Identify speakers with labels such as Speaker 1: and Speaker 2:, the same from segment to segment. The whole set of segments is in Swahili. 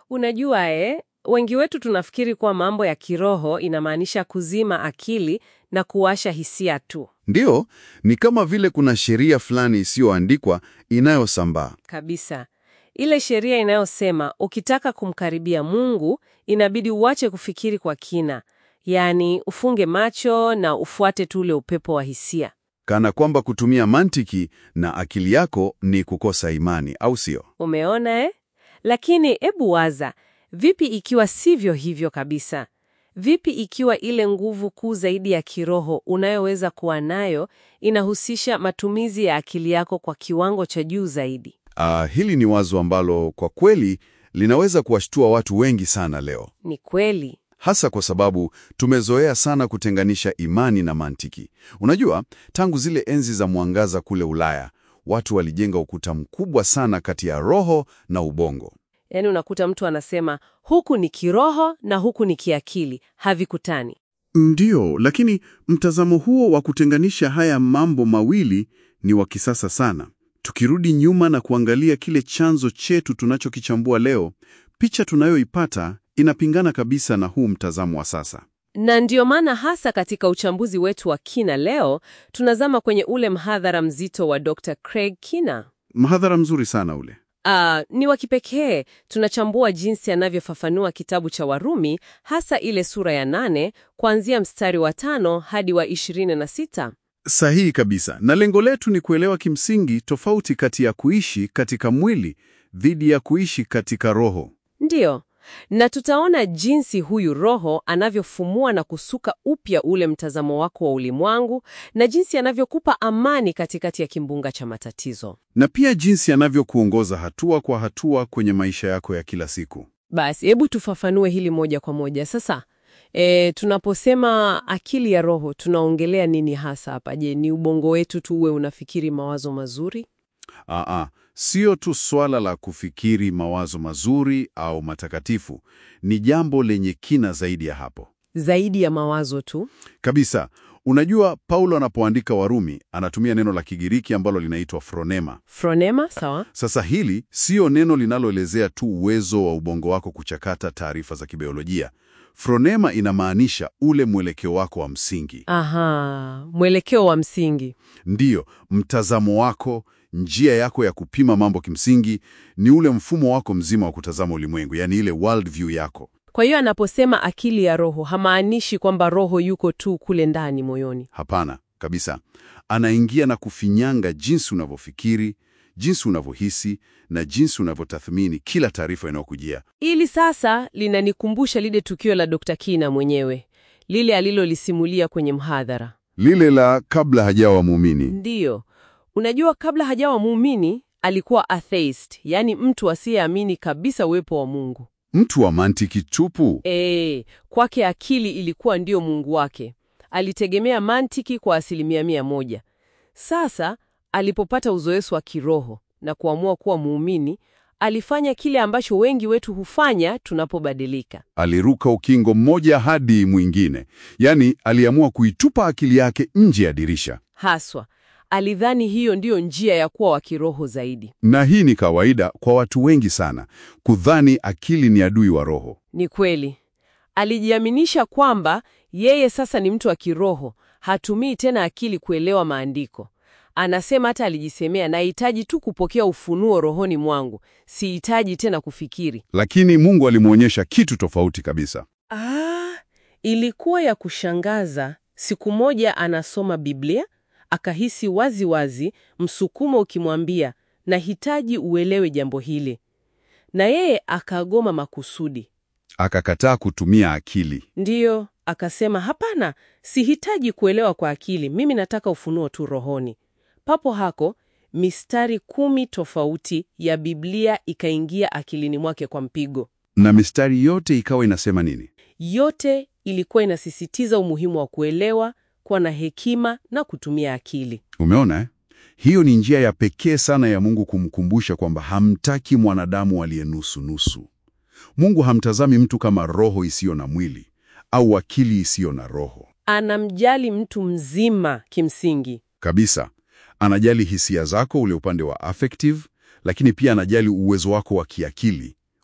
Speaker 1: Unajua eh, wengi wetu tunafikiri kuwa mambo ya kiroho inamaanisha kuzima akili na kuwasha hisia tu.
Speaker 2: Ndiyo, ni kama vile kuna sheria fulani isiyoandikwa inayosambaa.
Speaker 1: Kabisa. Ile sheria inayosema ukitaka kumkaribia Mungu inabidi uache kufikiri kwa kina, yaani ufunge macho na ufuate tu ule upepo wa hisia.
Speaker 2: Kana kwamba kutumia mantiki na akili yako ni kukosa imani, au sio?
Speaker 1: Umeona eh? Lakini ebu waza, vipi ikiwa sivyo hivyo kabisa? Vipi ikiwa ile nguvu kuu zaidi ya kiroho unayoweza kuwa nayo inahusisha matumizi ya akili yako kwa kiwango cha juu zaidi?
Speaker 2: Ah, hili ni wazo ambalo kwa kweli linaweza kuwashtua watu wengi sana leo,
Speaker 1: Ni kweli.
Speaker 2: hasa kwa sababu tumezoea sana kutenganisha imani na mantiki. Unajua, tangu zile enzi za mwangaza kule Ulaya, watu walijenga ukuta mkubwa sana kati ya roho na ubongo.
Speaker 1: Yaani unakuta mtu anasema huku ni kiroho na huku ni kiakili, havikutani.
Speaker 3: Ndiyo, lakini mtazamo huo wa kutenganisha haya mambo mawili ni wa kisasa sana. Tukirudi nyuma na kuangalia kile chanzo chetu tunachokichambua leo, picha tunayoipata inapingana kabisa na huu mtazamo wa sasa.
Speaker 1: Na ndiyo maana hasa katika uchambuzi wetu wa kina leo tunazama kwenye ule mhadhara mzito wa Dr. Craig Kina.
Speaker 3: Mhadhara mzuri sana ule.
Speaker 1: Ah, ni wa kipekee. Tunachambua jinsi anavyofafanua kitabu cha Warumi, hasa ile sura ya nane kuanzia mstari wa tano hadi wa ishirini na sita.
Speaker 3: Sahihi kabisa. Na lengo letu ni kuelewa kimsingi tofauti kati ya kuishi katika mwili dhidi ya kuishi katika roho.
Speaker 1: Ndiyo, na tutaona jinsi huyu Roho anavyofumua na kusuka upya ule mtazamo wako wa ulimwengu na jinsi anavyokupa amani katikati ya kimbunga cha matatizo.
Speaker 3: Na pia jinsi anavyokuongoza hatua kwa hatua kwenye maisha yako ya kila siku.
Speaker 1: Basi hebu tufafanue hili moja kwa moja sasa. E, tunaposema akili ya roho tunaongelea nini hasa hapa? Je, ni ubongo wetu tu uwe unafikiri mawazo mazuri?
Speaker 3: Aa, sio tu swala la kufikiri mawazo mazuri au matakatifu, ni jambo lenye kina zaidi ya hapo
Speaker 1: Zaidi ya mawazo tu?
Speaker 3: kabisa. Unajua, Paulo anapoandika Warumi anatumia neno la Kigiriki ambalo linaitwa fronema.
Speaker 1: Fronema, sawa?
Speaker 3: Sasa hili siyo neno linaloelezea tu uwezo wa ubongo wako kuchakata taarifa za kibiolojia. Fronema inamaanisha ule mwelekeo wako wa msingi,
Speaker 1: Aha, mwelekeo wa msingi.
Speaker 3: ndiyo mtazamo wako, njia yako ya kupima mambo. Kimsingi ni ule mfumo wako mzima wa kutazama ulimwengu, yaani ile world view yako.
Speaker 1: Kwa hiyo anaposema akili ya roho hamaanishi kwamba roho yuko tu kule ndani moyoni.
Speaker 3: Hapana kabisa, anaingia na kufinyanga jinsi unavyofikiri, jinsi unavyohisi na jinsi unavyotathmini kila taarifa inayokujia.
Speaker 1: Ili sasa linanikumbusha lile tukio la Dr. Kina mwenyewe, lile alilolisimulia kwenye mhadhara.
Speaker 3: Lile la kabla hajawa muumini.
Speaker 1: Ndiyo, unajua, kabla hajawa muumini alikuwa atheist, yaani mtu asiyeamini kabisa uwepo wa Mungu.
Speaker 3: Mtu wa mantiki tupu.
Speaker 1: E, kwake akili ilikuwa ndiyo Mungu wake. Alitegemea mantiki kwa asilimia mia moja. Sasa alipopata uzoefu wa kiroho na kuamua kuwa muumini, alifanya kile ambacho wengi wetu hufanya tunapobadilika.
Speaker 3: Aliruka ukingo mmoja hadi mwingine, yaani aliamua kuitupa akili yake nje ya dirisha.
Speaker 1: Haswa alidhani hiyo ndiyo njia ya kuwa wa kiroho zaidi.
Speaker 3: Na hii ni kawaida kwa watu wengi sana, kudhani akili ni adui wa roho.
Speaker 1: Ni kweli, alijiaminisha kwamba yeye sasa ni mtu wa kiroho, hatumii tena akili kuelewa maandiko. Anasema hata alijisemea, nahitaji tu kupokea ufunuo rohoni mwangu, sihitaji tena kufikiri.
Speaker 3: Lakini Mungu alimwonyesha kitu tofauti kabisa.
Speaker 1: Ah, ilikuwa ya kushangaza. Siku moja anasoma Biblia, akahisi wazi wazi msukumo ukimwambia, nahitaji uelewe jambo hili, na yeye akagoma makusudi.
Speaker 3: Akakataa kutumia akili.
Speaker 1: Ndiyo, akasema hapana, sihitaji kuelewa kwa akili, mimi nataka ufunuo tu rohoni. Papo hako mistari kumi tofauti ya Biblia ikaingia akilini mwake kwa mpigo.
Speaker 3: Na mistari yote ikawa inasema nini?
Speaker 1: Yote ilikuwa inasisitiza umuhimu wa kuelewa, kuwa na hekima na kutumia akili.
Speaker 3: Umeona eh? Hiyo ni njia ya pekee sana ya Mungu kumkumbusha kwamba hamtaki mwanadamu aliye nusu nusu. Mungu hamtazami mtu kama roho isiyo na mwili au akili isiyo na roho.
Speaker 1: Anamjali mtu mzima kimsingi.
Speaker 3: Kabisa. Anajali hisia zako, ule upande wa affective, lakini pia anajali uwezo wako wa kiakili,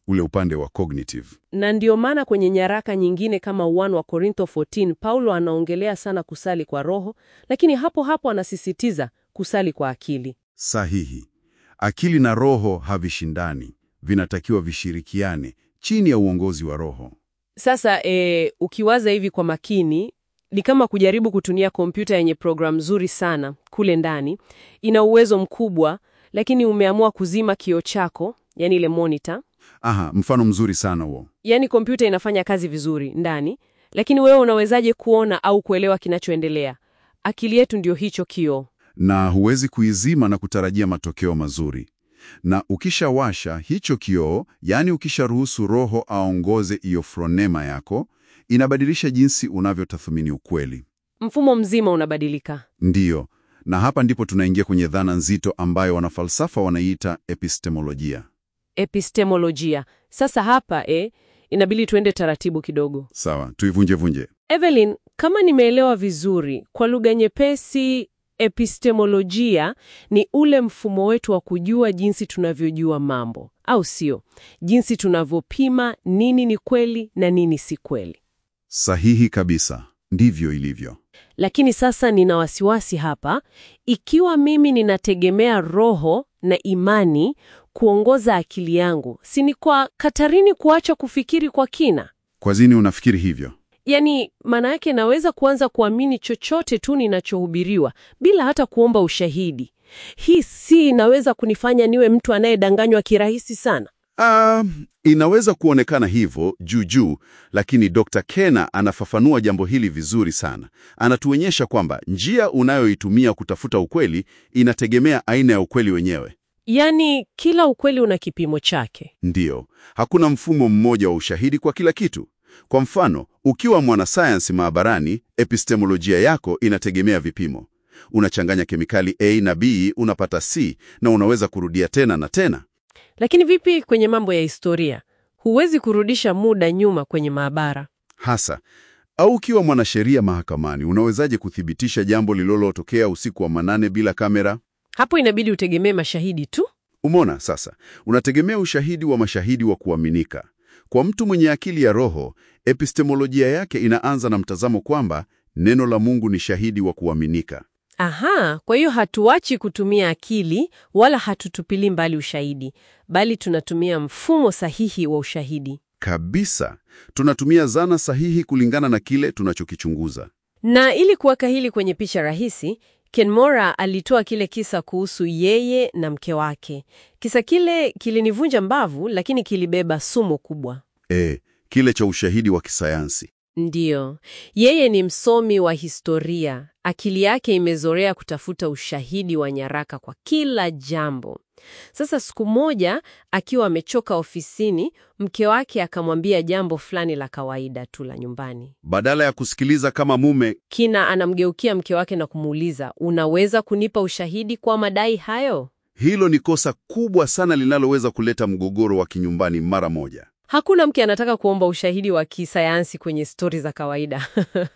Speaker 2: ule upande wa cognitive.
Speaker 1: Na ndio maana kwenye nyaraka nyingine kama 1 wa Korintho 14 Paulo anaongelea sana kusali kwa roho, lakini hapo hapo anasisitiza kusali kwa akili.
Speaker 2: Sahihi. Akili na roho havishindani, vinatakiwa vishirikiane chini ya uongozi wa roho.
Speaker 1: Sasa e, ukiwaza hivi kwa makini ni kama kujaribu kutumia kompyuta yenye programu nzuri sana kule ndani, ina uwezo mkubwa, lakini umeamua kuzima kioo chako, yani ile monitor.
Speaker 2: Aha, mfano mzuri sana huo.
Speaker 1: Yani kompyuta inafanya kazi vizuri ndani, lakini wewe unawezaje kuona au kuelewa kinachoendelea? Akili yetu ndio hicho kioo.
Speaker 2: Na huwezi kuizima na kutarajia matokeo mazuri. Na ukishawasha hicho kioo, yaani ukisharuhusu roho aongoze hiyo fronema yako, inabadilisha jinsi unavyotathmini ukweli.
Speaker 1: Mfumo mzima unabadilika.
Speaker 2: Ndiyo, na hapa ndipo tunaingia kwenye dhana nzito ambayo wanafalsafa wanaiita epistemolojia.
Speaker 1: Epistemolojia. Sasa hapa eh, inabidi tuende taratibu kidogo.
Speaker 2: Sawa, tuivunjevunje.
Speaker 1: Evelyn, kama nimeelewa vizuri, kwa lugha nyepesi, epistemolojia ni ule mfumo wetu wa kujua jinsi tunavyojua mambo, au sio? Jinsi tunavyopima nini ni kweli na nini si kweli.
Speaker 2: Sahihi kabisa, ndivyo ilivyo.
Speaker 1: Lakini sasa nina wasiwasi hapa. Ikiwa mimi ninategemea roho na imani kuongoza akili yangu, si ni kwa katarini kuacha kufikiri kwa kina?
Speaker 2: Kwa nini unafikiri hivyo?
Speaker 1: Yaani, maana yake naweza kuanza kuamini chochote tu ninachohubiriwa bila hata kuomba ushahidi. Hii si inaweza kunifanya niwe mtu anayedanganywa kirahisi sana.
Speaker 2: Ah, inaweza kuonekana hivyo juu juu, lakini Dr. Kena anafafanua jambo hili vizuri sana. Anatuonyesha kwamba njia unayoitumia kutafuta ukweli inategemea aina ya ukweli wenyewe.
Speaker 1: Yaani, kila ukweli una kipimo chake.
Speaker 2: Ndiyo, hakuna mfumo mmoja wa ushahidi kwa kila kitu. Kwa mfano, ukiwa mwanasayansi maabarani, epistemolojia yako inategemea vipimo. Unachanganya kemikali A na B, unapata C na unaweza kurudia tena na tena.
Speaker 1: Lakini vipi kwenye mambo ya historia? Huwezi kurudisha muda nyuma kwenye maabara.
Speaker 2: Hasa au ukiwa mwanasheria mahakamani, unawezaje kuthibitisha jambo lililotokea usiku wa manane bila kamera?
Speaker 1: Hapo inabidi utegemee mashahidi tu.
Speaker 2: Umona sasa, unategemea ushahidi wa mashahidi wa kuaminika. Kwa mtu mwenye akili ya roho, epistemolojia yake inaanza na mtazamo kwamba neno la Mungu ni shahidi wa kuaminika.
Speaker 1: Aha, kwa hiyo hatuachi kutumia akili wala hatutupili mbali ushahidi, bali tunatumia mfumo sahihi wa ushahidi.
Speaker 2: Kabisa, tunatumia zana sahihi kulingana na kile tunachokichunguza.
Speaker 1: Na ili kuweka hili kwenye picha rahisi, Ken Mora alitoa kile kisa kuhusu yeye na mke wake. Kisa kile kilinivunja mbavu, lakini kilibeba sumu kubwa.
Speaker 2: E, kile cha ushahidi wa kisayansi.
Speaker 1: Ndiyo, yeye ni msomi wa historia. Akili yake imezoea kutafuta ushahidi wa nyaraka kwa kila jambo. Sasa siku moja akiwa amechoka ofisini, mke wake akamwambia jambo fulani la kawaida tu la nyumbani.
Speaker 2: Badala ya kusikiliza kama mume,
Speaker 1: Kina anamgeukia mke wake na kumuuliza, unaweza kunipa ushahidi kwa madai hayo?
Speaker 2: hilo ni kosa kubwa sana linaloweza kuleta mgogoro wa kinyumbani mara moja.
Speaker 1: Hakuna mke anataka kuomba ushahidi wa kisayansi kwenye stori za kawaida.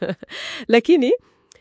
Speaker 1: Lakini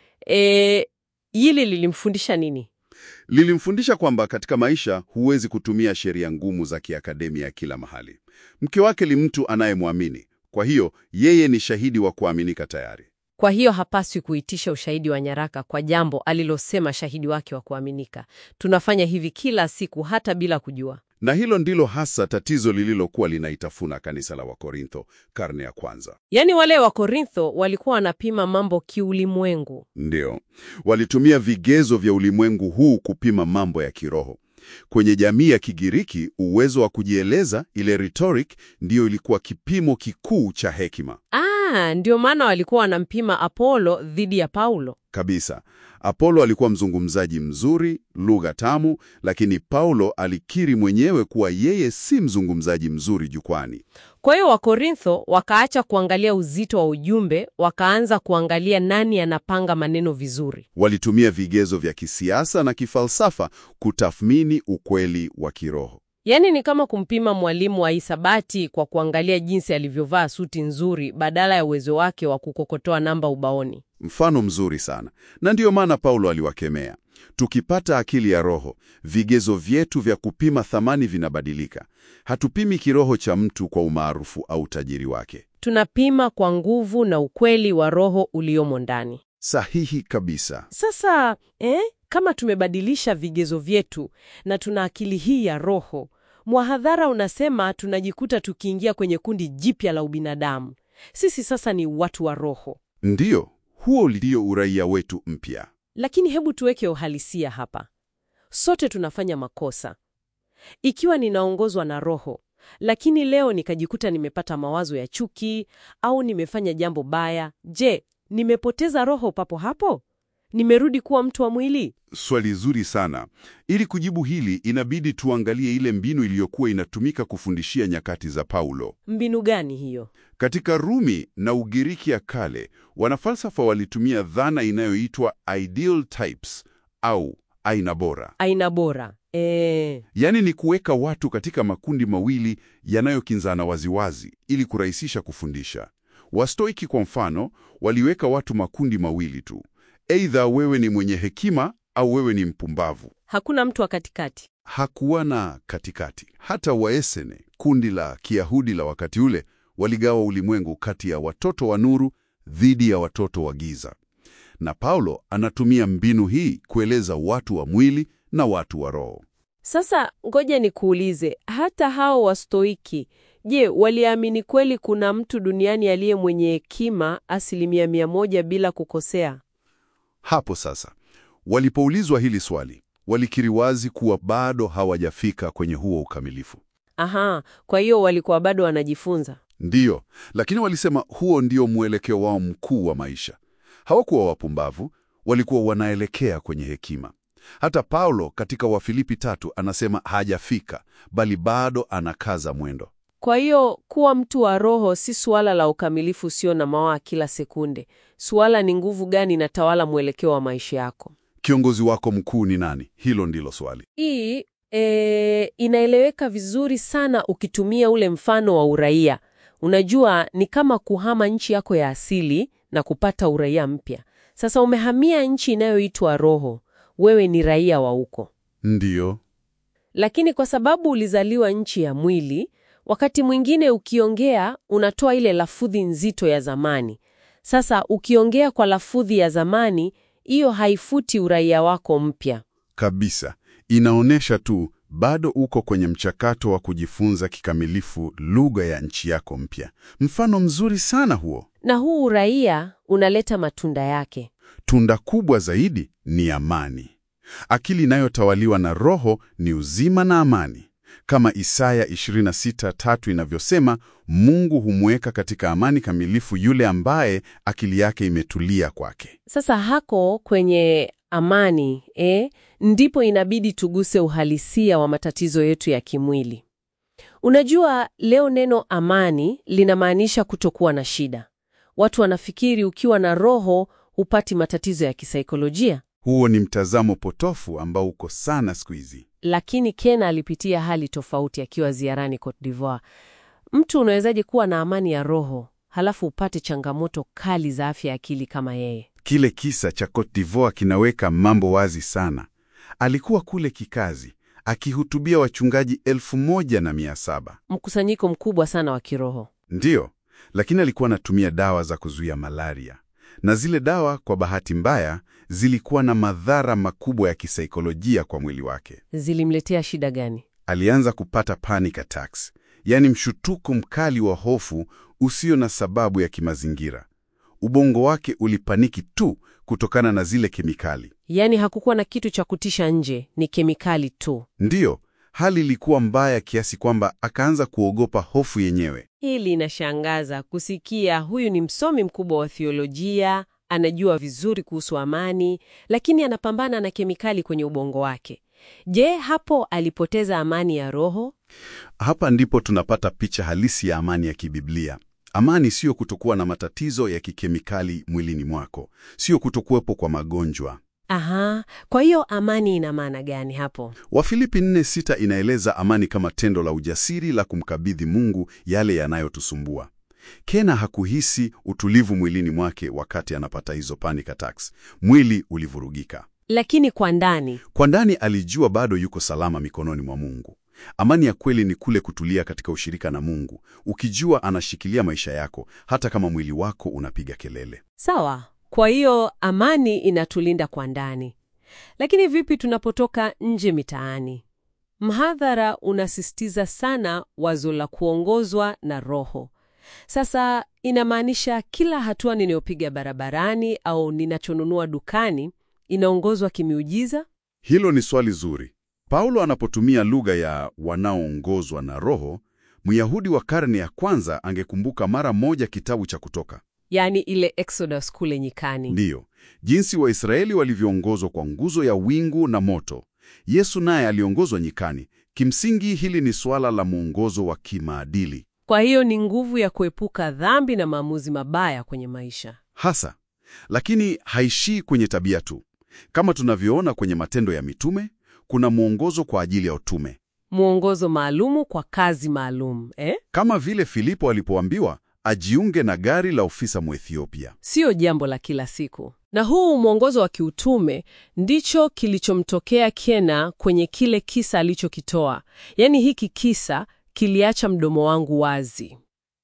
Speaker 1: e, hili lilimfundisha nini?
Speaker 2: Lilimfundisha kwamba katika maisha huwezi kutumia sheria ngumu za kiakademia kila mahali. Mke wake ni mtu anayemwamini, kwa hiyo yeye ni shahidi wa kuaminika tayari.
Speaker 1: Kwa hiyo hapaswi kuitisha ushahidi wa nyaraka kwa jambo alilosema shahidi wake wa kuaminika. Tunafanya hivi kila siku hata bila kujua.
Speaker 2: Na hilo ndilo hasa tatizo lililokuwa linaitafuna kanisa la Wakorintho karne ya kwanza.
Speaker 1: Yaani wale wa Korintho walikuwa wanapima mambo kiulimwengu.
Speaker 2: Ndio, walitumia vigezo vya ulimwengu huu kupima mambo ya kiroho. Kwenye jamii ya Kigiriki, uwezo wa kujieleza, ile rhetoric, ndiyo ilikuwa kipimo kikuu cha hekima
Speaker 1: Ah, ndio maana walikuwa wanampima Apolo dhidi ya Paulo.
Speaker 2: kabisa. Apolo alikuwa mzungumzaji mzuri, lugha tamu, lakini Paulo alikiri mwenyewe kuwa yeye si mzungumzaji mzuri jukwani.
Speaker 1: Kwa hiyo Wakorintho wakaacha kuangalia uzito wa ujumbe, wakaanza kuangalia nani anapanga maneno vizuri.
Speaker 2: Walitumia vigezo vya kisiasa na kifalsafa kutathmini ukweli wa kiroho.
Speaker 1: Yaani ni kama kumpima mwalimu wa hisabati kwa kuangalia jinsi alivyovaa suti nzuri badala ya uwezo wake wa kukokotoa namba ubaoni.
Speaker 2: Mfano mzuri sana, na ndiyo maana Paulo aliwakemea. Tukipata akili ya Roho, vigezo vyetu vya kupima thamani vinabadilika. Hatupimi kiroho cha mtu kwa umaarufu au utajiri wake.
Speaker 1: Tunapima kwa nguvu na ukweli wa Roho uliomo ndani.
Speaker 2: Sahihi kabisa.
Speaker 1: Sasa eh, kama tumebadilisha vigezo vyetu na tuna akili hii ya Roho, mhadhara unasema tunajikuta tukiingia kwenye kundi jipya la ubinadamu. Sisi sasa ni watu wa Roho.
Speaker 2: Ndiyo, huo ndio uraia wetu mpya.
Speaker 1: Lakini hebu tuweke uhalisia hapa. Sote tunafanya makosa. Ikiwa ninaongozwa na Roho, lakini leo nikajikuta nimepata mawazo ya chuki au nimefanya jambo baya, je, nimepoteza Roho papo hapo? Nimerudi kuwa mtu wa mwili?
Speaker 2: Swali zuri sana. Ili kujibu hili, inabidi tuangalie ile mbinu iliyokuwa inatumika kufundishia nyakati za Paulo.
Speaker 1: Mbinu gani hiyo?
Speaker 2: Katika Rumi na Ugiriki ya kale, wanafalsafa walitumia dhana inayoitwa ideal types au aina bora.
Speaker 1: Aina bora. E,
Speaker 2: Yaani ni kuweka watu katika makundi mawili yanayokinzana waziwazi ili kurahisisha kufundisha. Wastoiki kwa mfano, waliweka watu makundi mawili tu. Aidha wewe ni mwenye hekima au wewe ni mpumbavu.
Speaker 1: hakuna mtu wa katikati.
Speaker 2: Hakuwa na katikati. Hata Waesene, kundi la Kiyahudi la wakati ule, waligawa ulimwengu kati ya watoto wa nuru dhidi ya watoto wa giza. Na Paulo anatumia mbinu hii kueleza watu wa mwili na watu wa roho.
Speaker 1: Sasa ngoja nikuulize, hata hao Wastoiki, je, waliamini kweli kuna mtu duniani aliye mwenye hekima asilimia mia moja bila kukosea?
Speaker 2: Hapo sasa, walipoulizwa hili swali, walikiri wazi kuwa bado hawajafika kwenye huo ukamilifu.
Speaker 1: Aha, kwa hiyo walikuwa bado wanajifunza.
Speaker 2: Ndiyo, lakini walisema huo ndio mwelekeo wao mkuu wa maisha. Hawakuwa wapumbavu, walikuwa wanaelekea kwenye hekima. Hata Paulo katika Wafilipi tatu anasema hajafika, bali bado anakaza mwendo.
Speaker 1: Kwa hiyo kuwa mtu wa roho si suala la ukamilifu usio na mawaa kila sekunde. Suala ni nguvu gani inatawala mwelekeo wa maisha yako.
Speaker 2: Kiongozi wako mkuu ni nani? Hilo ndilo swali.
Speaker 1: Hii e, inaeleweka vizuri sana ukitumia ule mfano wa uraia. Unajua, ni kama kuhama nchi yako ya asili na kupata uraia mpya. Sasa umehamia nchi inayoitwa roho, wewe ni raia wa huko,
Speaker 2: Ndiyo,
Speaker 1: lakini kwa sababu ulizaliwa nchi ya mwili, wakati mwingine ukiongea unatoa ile lafudhi nzito ya zamani. Sasa ukiongea kwa lafudhi ya zamani, hiyo haifuti uraia wako mpya.
Speaker 2: kabisa. Inaonyesha tu bado uko kwenye mchakato wa kujifunza kikamilifu lugha ya nchi yako mpya. Mfano mzuri sana huo.
Speaker 1: Na huu uraia unaleta matunda yake.
Speaker 2: Tunda kubwa zaidi ni amani. Akili inayotawaliwa na Roho ni uzima na amani. Kama Isaya 26:3 inavyosema, Mungu humweka katika amani kamilifu yule ambaye akili yake imetulia kwake.
Speaker 1: Sasa hako kwenye amani eh, ndipo inabidi tuguse uhalisia wa matatizo yetu ya kimwili. Unajua, leo neno amani linamaanisha kutokuwa na shida. Watu wanafikiri ukiwa na roho hupati matatizo ya kisaikolojia,
Speaker 2: Huo ni mtazamo potofu ambao uko sana siku hizi.
Speaker 1: lakini Ken alipitia hali tofauti akiwa ziarani Cote d'Ivoire. Mtu unawezaje kuwa na amani ya roho halafu upate changamoto kali za afya ya akili kama yeye?
Speaker 2: Kile kisa cha Cote d'Ivoire kinaweka mambo wazi sana. Alikuwa kule kikazi akihutubia wachungaji elfu moja na mia saba.
Speaker 1: Mkusanyiko mkubwa sana wa kiroho.
Speaker 2: Ndiyo, lakini alikuwa anatumia dawa za kuzuia malaria, na zile dawa kwa bahati mbaya zilikuwa na madhara makubwa ya kisaikolojia kwa mwili wake.
Speaker 1: Zilimletea shida gani?
Speaker 2: Alianza kupata panic attacks, yaani mshutuko mkali wa hofu usio na sababu ya kimazingira. Ubongo wake ulipaniki tu kutokana na zile kemikali.
Speaker 1: Yaani hakukuwa na kitu cha kutisha nje, ni kemikali tu.
Speaker 2: Ndiyo, hali ilikuwa mbaya kiasi kwamba akaanza kuogopa hofu yenyewe.
Speaker 1: Hili inashangaza kusikia. Huyu ni msomi mkubwa wa thiolojia, anajua vizuri kuhusu amani, lakini anapambana na kemikali kwenye ubongo wake. Je, hapo alipoteza amani ya roho?
Speaker 2: Hapa ndipo tunapata picha halisi ya amani ya kibiblia. Amani siyo kutokuwa na matatizo ya kikemikali mwilini mwako, siyo kutokuwepo kwa magonjwa.
Speaker 1: Aha, kwa hiyo amani ina maana gani hapo?
Speaker 2: Wafilipi 4:6 inaeleza amani kama tendo la ujasiri la kumkabidhi Mungu yale yanayotusumbua. Kena hakuhisi utulivu mwilini mwake wakati anapata hizo panic attacks. Mwili ulivurugika.
Speaker 1: Lakini kwa ndani,
Speaker 2: Kwa ndani alijua bado yuko salama mikononi mwa Mungu. Amani ya kweli ni kule kutulia katika ushirika na Mungu, ukijua anashikilia maisha yako hata kama mwili wako unapiga kelele.
Speaker 1: sawa. Kwa hiyo amani inatulinda kwa ndani. Lakini vipi tunapotoka nje mitaani? Mhadhara unasisitiza sana wazo la kuongozwa na Roho. Sasa inamaanisha kila hatua ninayopiga barabarani au ninachonunua dukani inaongozwa kimiujiza?
Speaker 2: Hilo ni swali zuri. Paulo anapotumia lugha ya wanaoongozwa na Roho, Myahudi wa karne ya kwanza angekumbuka mara moja kitabu cha Kutoka.
Speaker 1: Yaani ile Exodus kule nyikani.
Speaker 2: Ndiyo, jinsi Waisraeli walivyoongozwa kwa nguzo ya wingu na moto. Yesu naye aliongozwa nyikani. Kimsingi hili ni suala la mwongozo wa kimaadili
Speaker 1: Kwa hiyo ni nguvu ya kuepuka dhambi na maamuzi mabaya kwenye maisha.
Speaker 2: hasa, lakini haishii kwenye tabia tu. Kama tunavyoona kwenye Matendo ya Mitume, kuna mwongozo kwa ajili ya utume,
Speaker 1: Mwongozo maalumu kwa kazi maalum, eh?
Speaker 2: kama vile Filipo alipoambiwa ajiunge na gari la ofisa Mwethiopia.
Speaker 1: Sio jambo la kila siku. Na huu mwongozo wa kiutume ndicho kilichomtokea Kena kwenye kile kisa alichokitoa. Yaani hiki kisa kiliacha mdomo wangu wazi.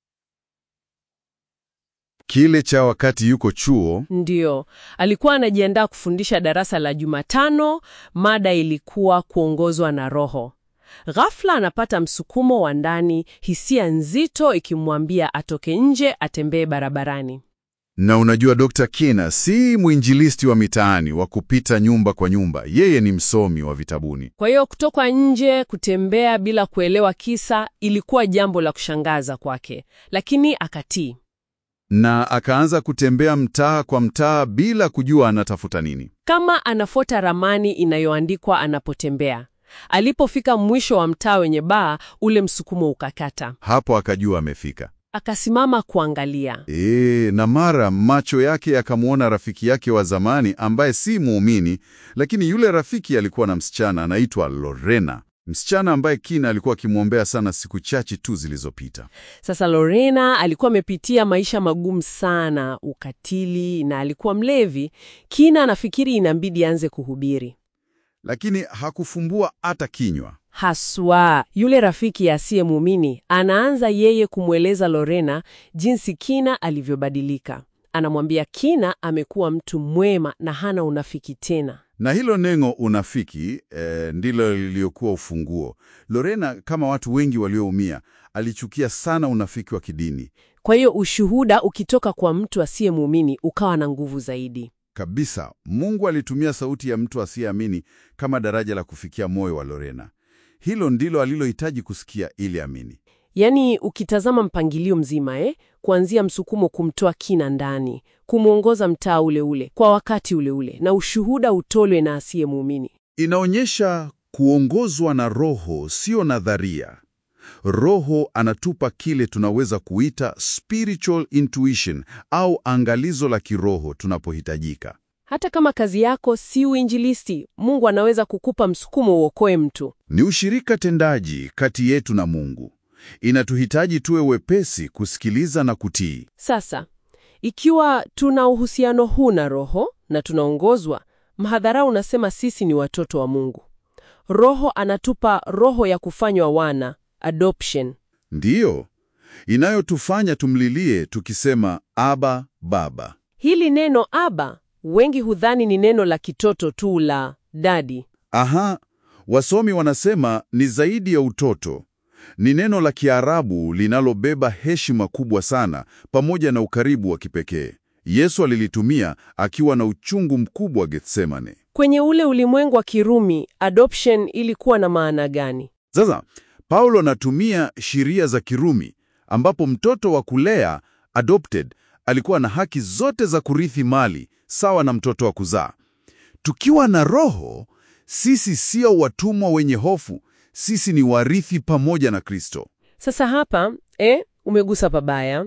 Speaker 2: Kile cha wakati yuko chuo
Speaker 1: Ndiyo, alikuwa anajiandaa kufundisha darasa la Jumatano, mada ilikuwa kuongozwa na Roho. Ghafla anapata msukumo wa ndani, hisia nzito ikimwambia atoke nje, atembee barabarani.
Speaker 2: Na unajua Dr. Kina si mwinjilisti wa mitaani wa kupita nyumba kwa nyumba. Yeye ni msomi wa vitabuni.
Speaker 1: Kwa hiyo kutoka nje, kutembea bila kuelewa kisa, ilikuwa jambo la kushangaza kwake, lakini akatii.
Speaker 2: Na akaanza kutembea mtaa kwa mtaa bila kujua anatafuta nini.
Speaker 1: Kama anafuata ramani inayoandikwa anapotembea. Alipofika mwisho wa mtaa wenye baa, ule msukumo ukakata.
Speaker 2: Hapo akajua amefika.
Speaker 1: Akasimama kuangalia.
Speaker 2: Ee, na mara macho yake yakamwona rafiki yake wa zamani ambaye si muumini, lakini yule rafiki alikuwa na msichana anaitwa Lorena, msichana ambaye Kina alikuwa akimwombea sana siku chache tu zilizopita.
Speaker 1: Sasa Lorena alikuwa amepitia maisha magumu sana, ukatili na alikuwa mlevi. Kina anafikiri inambidi aanze kuhubiri.
Speaker 2: Lakini hakufumbua hata kinywa.
Speaker 1: Haswa yule rafiki asiye muumini anaanza yeye kumweleza Lorena jinsi Kina alivyobadilika. Anamwambia Kina amekuwa mtu mwema na hana unafiki tena.
Speaker 2: Na hilo neno unafiki eh, ndilo liliokuwa ufunguo. Lorena, kama watu wengi walioumia, alichukia sana unafiki wa kidini
Speaker 1: Kwa hiyo ushuhuda ukitoka kwa mtu asiye muumini ukawa na nguvu zaidi.
Speaker 2: kabisa. Mungu alitumia sauti ya mtu asiyeamini kama daraja la kufikia moyo wa Lorena. Hilo ndilo alilohitaji kusikia ili amini.
Speaker 1: Yaani ukitazama mpangilio mzima eh, kuanzia msukumo kumtoa Kina ndani, kumwongoza mtaa ule ule kwa wakati ule ule, na ushuhuda utolwe na asiye muumini.
Speaker 2: Inaonyesha kuongozwa na Roho, sio nadharia. Roho anatupa kile tunaweza kuita spiritual intuition au angalizo la kiroho tunapohitajika.
Speaker 1: Hata kama kazi yako si uinjilisti, Mungu anaweza kukupa msukumo uokoe mtu.
Speaker 2: Ni ushirika tendaji kati yetu na Mungu. Inatuhitaji tuwe wepesi kusikiliza na kutii.
Speaker 1: Sasa, ikiwa tuna uhusiano huu na Roho na tunaongozwa, mhadhara unasema sisi ni watoto wa Mungu. Roho anatupa roho ya kufanywa wana, adoption.
Speaker 2: Ndiyo inayotufanya tumlilie tukisema Aba, Baba.
Speaker 1: Hili neno aba, wengi hudhani ni neno la kitoto tu la dadi.
Speaker 2: Aha, wasomi wanasema ni zaidi ya utoto. Ni neno la Kiarabu linalobeba heshima kubwa sana pamoja na ukaribu wa kipekee. Yesu alilitumia akiwa na uchungu mkubwa Getsemane.
Speaker 1: Kwenye ule ulimwengu wa Kirumi, adoption ilikuwa na maana gani?
Speaker 2: Sasa Paulo anatumia sheria za Kirumi ambapo mtoto wa kulea adopted alikuwa na haki zote za kurithi mali sawa na mtoto wa kuzaa. Tukiwa na Roho, sisi sio watumwa wenye hofu, sisi ni warithi pamoja na Kristo.
Speaker 1: Sasa hapa eh, umegusa pabaya,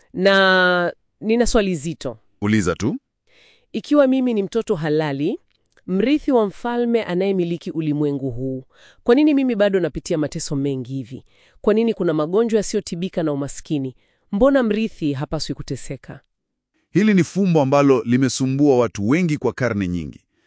Speaker 1: na nina swali zito.
Speaker 2: Uliza tu.
Speaker 1: Ikiwa mimi ni mtoto halali, mrithi wa mfalme anayemiliki ulimwengu huu, kwa nini mimi bado napitia mateso mengi hivi? Kwa nini kuna magonjwa yasiyotibika na umaskini? Mbona mrithi hapaswi kuteseka?
Speaker 2: Hili ni fumbo ambalo limesumbua watu wengi kwa karne nyingi.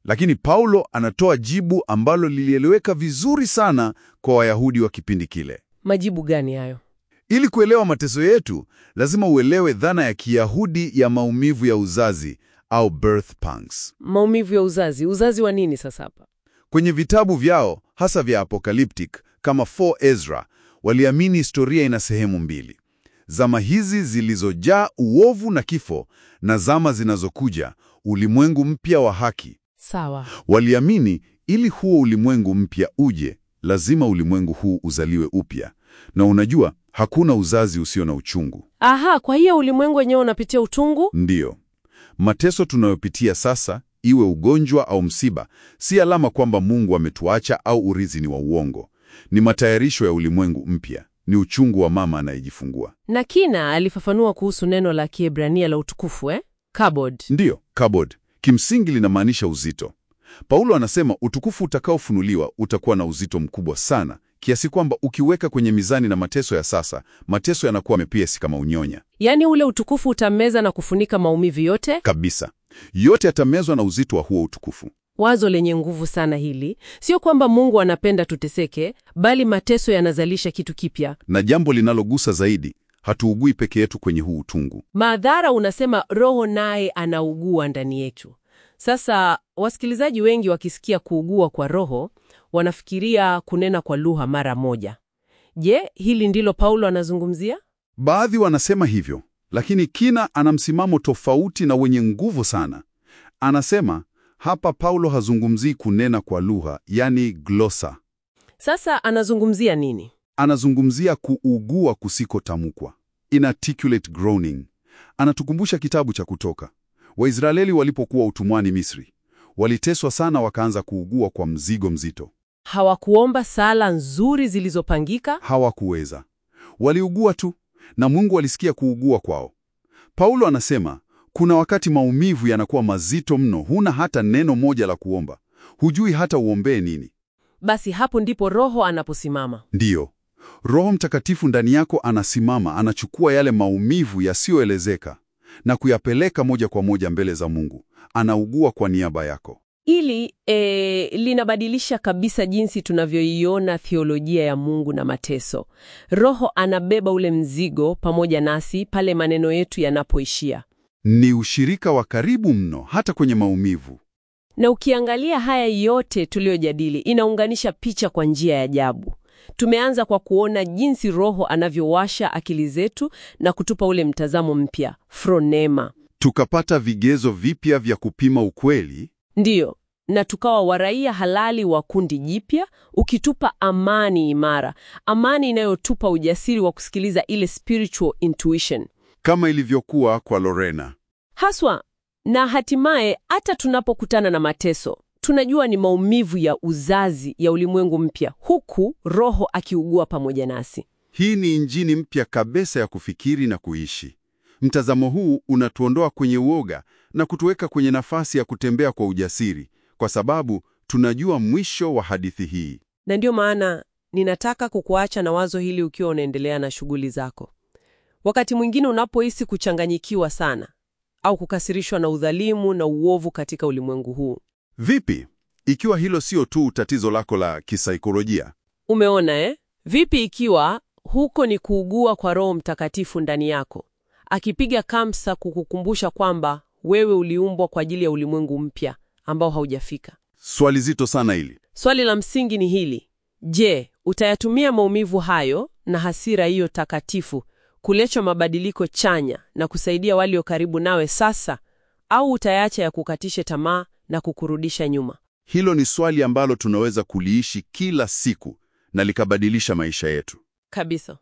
Speaker 2: Lakini Paulo anatoa jibu ambalo lilieleweka vizuri sana kwa Wayahudi wa kipindi kile.
Speaker 1: Majibu gani hayo?
Speaker 2: Ili kuelewa mateso yetu, lazima uelewe dhana ya Kiyahudi ya maumivu ya uzazi au birth pangs.
Speaker 1: Maumivu ya uzazi. Uzazi wa nini sasa hapa?
Speaker 2: Kwenye vitabu vyao hasa vya apocalyptic kama 4 Ezra, waliamini historia ina sehemu mbili: zama hizi zilizojaa uovu na kifo, na zama zinazokuja, ulimwengu mpya wa haki.
Speaker 1: Sawa.
Speaker 2: Waliamini ili huo ulimwengu mpya uje, lazima ulimwengu huu uzaliwe upya. Na unajua, hakuna uzazi usio na uchungu.
Speaker 1: Aha, kwa hiyo ulimwengu wenyewe unapitia utungu?
Speaker 2: Ndiyo, mateso tunayopitia sasa, iwe ugonjwa au msiba, si alama kwamba Mungu ametuacha au urithi ni wa uongo. Ni matayarisho ya ulimwengu mpya, ni uchungu wa mama anayejifungua.
Speaker 1: Na kina alifafanua kuhusu neno la Kiebrania la utukufu eh? Kabod.
Speaker 2: Ndiyo, kabod kimsingi linamaanisha uzito. Paulo anasema utukufu utakaofunuliwa utakuwa na uzito mkubwa sana, kiasi kwamba ukiweka kwenye mizani na mateso ya sasa, mateso yanakuwa mepesi kama unyonya
Speaker 1: Yaani ule utukufu utameza na kufunika maumivu yote?
Speaker 2: kabisa. Yote yatamezwa na uzito wa huo utukufu.
Speaker 1: Wazo lenye nguvu sana hili. Sio kwamba Mungu anapenda tuteseke, bali mateso yanazalisha kitu kipya.
Speaker 2: Na jambo linalogusa zaidi, hatuugui peke yetu kwenye huu utungu.
Speaker 1: Madhara unasema Roho naye anaugua ndani yetu. Sasa wasikilizaji wengi wakisikia kuugua kwa Roho wanafikiria kunena kwa lugha mara moja. Je, hili ndilo Paulo anazungumzia?
Speaker 2: Baadhi wanasema hivyo, lakini Kina ana msimamo tofauti na wenye nguvu sana. Anasema hapa Paulo hazungumzii kunena kwa lugha, yani glosa.
Speaker 1: Sasa anazungumzia nini?
Speaker 2: Anazungumzia kuugua kusikotamkwa, inarticulate groaning. Anatukumbusha kitabu cha Kutoka. Waisraeli walipokuwa utumwani Misri, waliteswa sana, wakaanza kuugua kwa mzigo mzito.
Speaker 1: Hawakuomba sala nzuri zilizopangika?
Speaker 2: Hawakuweza, waliugua tu, na Mungu alisikia kuugua kwao. Paulo anasema kuna wakati maumivu yanakuwa mazito mno, huna hata neno moja la kuomba, hujui hata uombee nini.
Speaker 1: Basi hapo ndipo Roho anaposimama.
Speaker 2: Ndiyo, Roho Mtakatifu ndani yako anasimama, anachukua yale maumivu yasiyoelezeka na kuyapeleka moja kwa moja mbele za Mungu. Anaugua kwa niaba yako.
Speaker 1: Ili e, linabadilisha kabisa jinsi tunavyoiona theolojia ya Mungu na mateso. Roho anabeba ule mzigo pamoja nasi pale maneno yetu yanapoishia.
Speaker 2: Ni ushirika wa karibu mno, hata kwenye maumivu.
Speaker 1: Na ukiangalia haya yote tuliyojadili, inaunganisha picha kwa njia ya ajabu. Tumeanza kwa kuona jinsi Roho anavyowasha akili zetu na kutupa ule mtazamo mpya, fronema.
Speaker 2: Tukapata vigezo vipya vya kupima ukweli.
Speaker 1: Ndiyo, na tukawa waraia halali wa kundi jipya, ukitupa amani imara, amani inayotupa ujasiri wa kusikiliza ile spiritual intuition
Speaker 2: kama ilivyokuwa kwa Lorena.
Speaker 1: haswa. Na hatimaye hata tunapokutana na mateso, tunajua ni maumivu ya uzazi ya ulimwengu mpya, huku Roho akiugua pamoja nasi.
Speaker 2: Hii ni injini mpya kabisa ya kufikiri na kuishi. Mtazamo huu unatuondoa kwenye uoga na kutuweka kwenye nafasi ya kutembea kwa ujasiri, kwa sababu tunajua mwisho wa hadithi hii.
Speaker 1: Na ndiyo maana ninataka kukuacha na wazo hili ukiwa unaendelea na shughuli zako. Wakati mwingine unapohisi kuchanganyikiwa sana au kukasirishwa na udhalimu na uovu katika ulimwengu huu,
Speaker 2: Vipi ikiwa hilo sio tu tatizo lako la kisaikolojia?
Speaker 1: umeona eh? Vipi ikiwa huko ni kuugua kwa Roho Mtakatifu ndani yako, akipiga kamsa kukukumbusha kwamba wewe uliumbwa kwa ajili ya ulimwengu mpya ambao haujafika.
Speaker 2: Swali zito sana hili.
Speaker 1: Swali la msingi ni hili: je, utayatumia maumivu hayo na hasira hiyo takatifu kuleta mabadiliko chanya na kusaidia walio karibu nawe sasa, au utayaacha ya kukatishe tamaa na kukurudisha nyuma?
Speaker 2: Hilo ni swali ambalo tunaweza kuliishi kila siku na likabadilisha maisha yetu.
Speaker 1: Kabisa.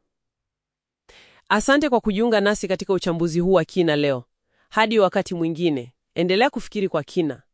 Speaker 1: Asante kwa kujiunga nasi katika uchambuzi huu wa kina leo. Hadi wakati mwingine, endelea kufikiri kwa kina